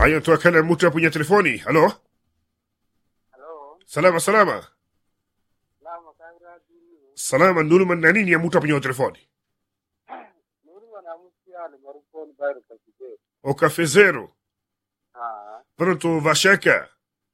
haya toa kana mtu hapo kwenye telefoni halo Halo, salama salama lama kaira dini. salama nduluma na nini ya mtu hapo kwenye telefoni Nuri wana musiale maruponi bayro kakide. o cafezero Ah, pronto vashaka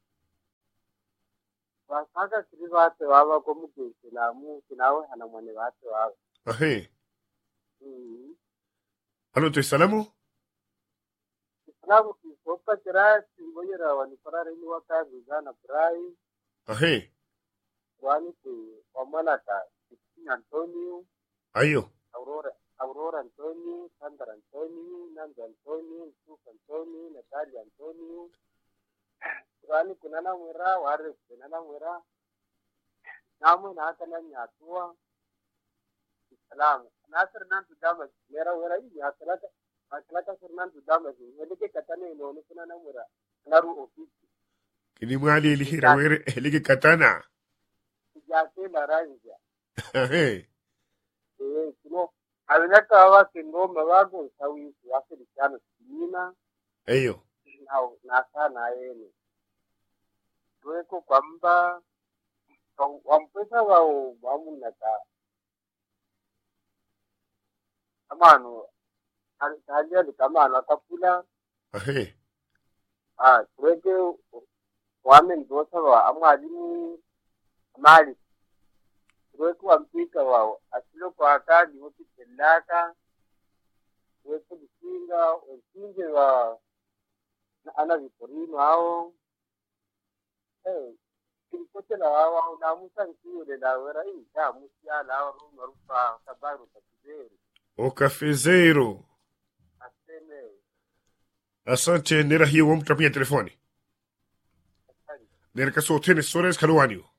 wasaka kiri bate waba ko mugihe kinamu kinawe hana mwane bate waba. ahe Mm. halo to salamu Islamu kisopa kira singoyera wani farare ni waka bizana brai ahe wani ku wamalata Christine Antonio, ayo Aurora Aurora Antonio, Sandra Antonio, Nando Antonio, Yusuf Antonio, Natalia Antonio. Wani kunana mwera ware kunana mwera namu na haka nan yaduwa salamu nasir nan tu dama mera wera yi ya kalaka a kalaka sir nan tu dama ji ne dake katane no ni kunana mwera naru ofisi kini mwali ilihira were eligi katana ya ke la ranja ahe eh kuno abinaka wa kingo mawago sawi ya ke dikana sinina ayo na na sana yene tuweko kwamba wampesa wao wamunaka amano haliali kamano akapula ahe ah tuweke wamen dosa wa amwalimu mali tuweke wampika wao asilo kwa akadi wote telaka tuweke bisinga wensinge wa na ana viporino hao eh kilipotela wawa unamusa nkiule lawera ita musiala hao ruma rupa kabaru takizeri o cafezero aseme asante nera hiyo wa mtu hapo kwenye telefoni asante nera kasotene sores kalwaniyo